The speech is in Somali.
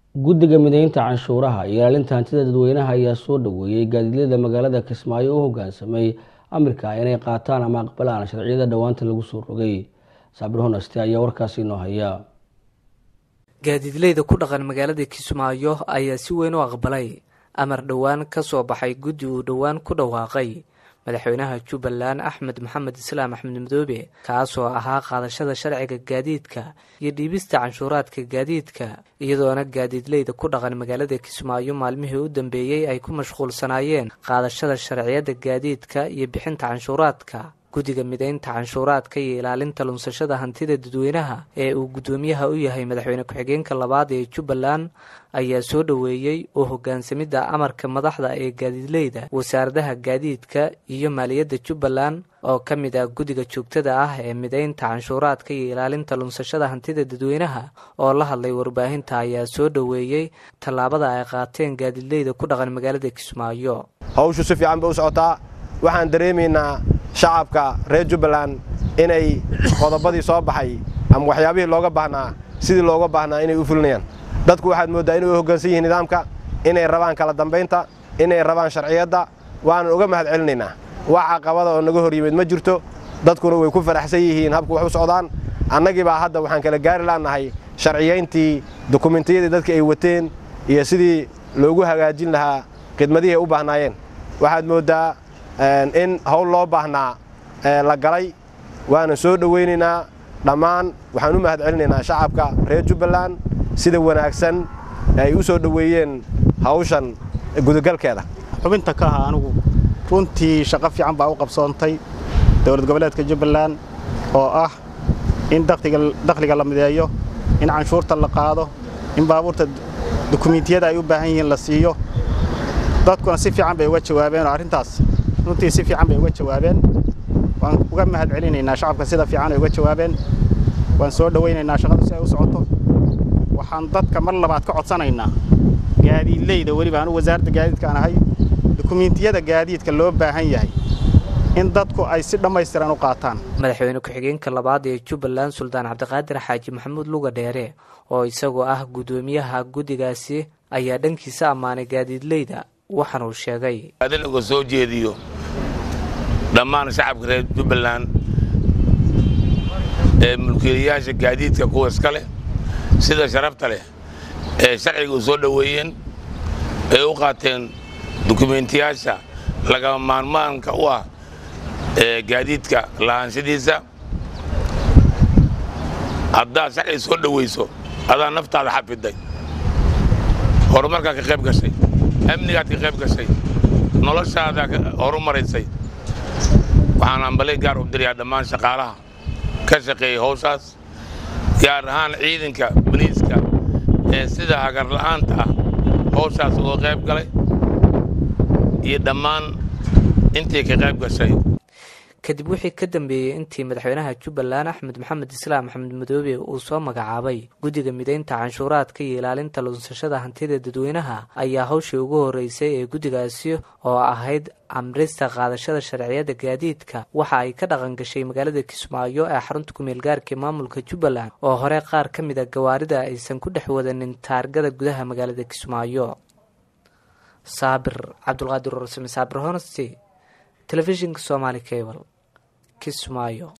guddiga mideynta canshuuraha iyo ilaalinta hantida dadweynaha ayaa soo dhaweeyey gaadiidleyda magaalada kismaayo u hogaansamay amirka inay qaataan ama aqbalaan sharciyada dhowaanta lagu soo rogay saabir honaste ayaa warkaasi inoo haya gaadiidleyda ku dhaqan magaalada kismaayo ayaa si weyn u aqbalay amar dhowaan ka soo baxay guddi uu dhowaan ku dhawaaqay madaxweynaha jubbaland axmed maxamed islaam axmed madoobe kaasoo ahaa qaadashada sharciga gaadiidka iyo dhiibista canshuuraadka gaadiidka iyadoona gaadiidleyda ku dhaqan magaalada kismaayo maalmihii u dambeeyey ay ku mashquulsanaayeen qaadashada sharciyada gaadiidka iyo bixinta canshuuraadka guddiga mideynta canshuuraadka iyo ilaalinta lunsashada hantida dadweynaha ee uu guddoomiyaha u yahay madaxweyne ku-xigeenka labaad ee jubbaland ayaa soo dhoweeyey oo hogaansamidda amarka madaxda ee gaadiidleyda wasaaradaha gaadiidka iyo maaliyadda jubbaland oo ka mid ah guddiga joogtada ah ee mideynta canshuuraadka iyo ilaalinta lunsashada hantida dadweynaha oo la hadlay warbaahinta ayaa soo dhoweeyey tallaabada ay qaateen gaadiidleyda ku dhaqan magaalada kismaayo hawshu si fiican bay u socotaa waxaan dareemaynaa shacabka reer jubbaland inay qodobadii soo baxay ama waxyaabihii looga baahnaa sidii looga baahnaa inay u fulinayaan dadku waxaad mooddaa inay u hoggaansan yihiin nidaamka inay rabaan kala dambaynta inay rabaan sharciyadda waanan uga mahad celinaynaa wax caqabada oo naga hor yimid ma jirto dadkuna way ku faraxsan yihiin habku wax u socdaan annagii baa hadda waxaan kala gaari laannahay sharciyayntii dokumentiyadii dadka ay wateen iyo sidii loogu hagaajin lahaa khidmadihii ay u baahnaayeen waxaad mooddaa in hawl loo baahnaa la galay waana soo dhowaynaynaa dhammaan waxaan u mahad celinaynaa shacabka reer jubbaland sida wanaagsan ay u soo dhoweeyeen hawshan gudagalkeeda xubinta ka aha anigu runtii shaqo fiican baa u qabsoontay dowlad goboleedka jubbaland oo ah in dakhliga la mideeyo in canshuurta la qaado in baabuurta dukumiintiyada ay u baahan yihiin la siiyo dadkuna si fiican bay uga jawaabeen oo arrintaas runtii si fiican bay uga jawaabeen waan uga mahad celinaynaa shacabka sida fiican ay uga jawaabeen waan soo dhowaynaynaa shaqadu si ay u socoto waxaan dadka mar labaad ka codsanaynaa gaadiidleyda weliba anu wasaaradda gaadiidkaan ahay dukumiintiyada gaadiidka loo baahan yahay in dadku ay si dhammaystiran u qaataan madaxweyne ku-xigeenka labaad ee jubbaland suldaan cabdiqaadir xaaji maxamuud luga dheere oo isagoo ah guddoomiyaha guddigaasi ayaa dhankiisa ammaanay gaadiidleyda waxaan uu sheegay adin uga soo jeediyo dhammaan shacabka reer jubbaland ee mulkiilayaasha gaadiidka kuwa iska leh sida sharafta leh ee sharciga u soo dhoweeyeen ee u qaateen dukumeentiyaasha lagama maarmaanka u ah ee gaadiidka lahaanshadiisa haddaad sharciga soo dhowayso adaa naftaada xafiday horumarkaad ka qayb gashay amnigaad ka qayb gashay noloshaada horu maraysay waxaan ambalay gaar u dirayaa dhammaan shaqaalaha ka shaqeeyay hawshaas gaar ahaan ciidanka boliiska ee sida hagarla'aanta ah hawshaas uga qayb galay iyo dhammaan intii ka qayb gashay kadib wixii ka dambeeyey intii madaxweynaha jubbaland axmed maxamed islaam axmed madoobe uu soo magacaabay guddiga mideynta canshuuraadka iyo ilaalinta lunsashada hantida dadweynaha ayaa hawshii ugu horreysay ee guddigaasi oo ahayd amrista qaadashada sharciyada gaadiidka waxa ay ka dhaqan gashay magaalada kismaayo ee xarunta kumeel gaarka maamulka jubbaland oo hore qaar ka mid a gawaarida aysan ku dhex wadanin taargada gudaha magaalada kismaayo saabir cabdulqaadir warsame saabir honesty telefishinka somaali cable kismaayo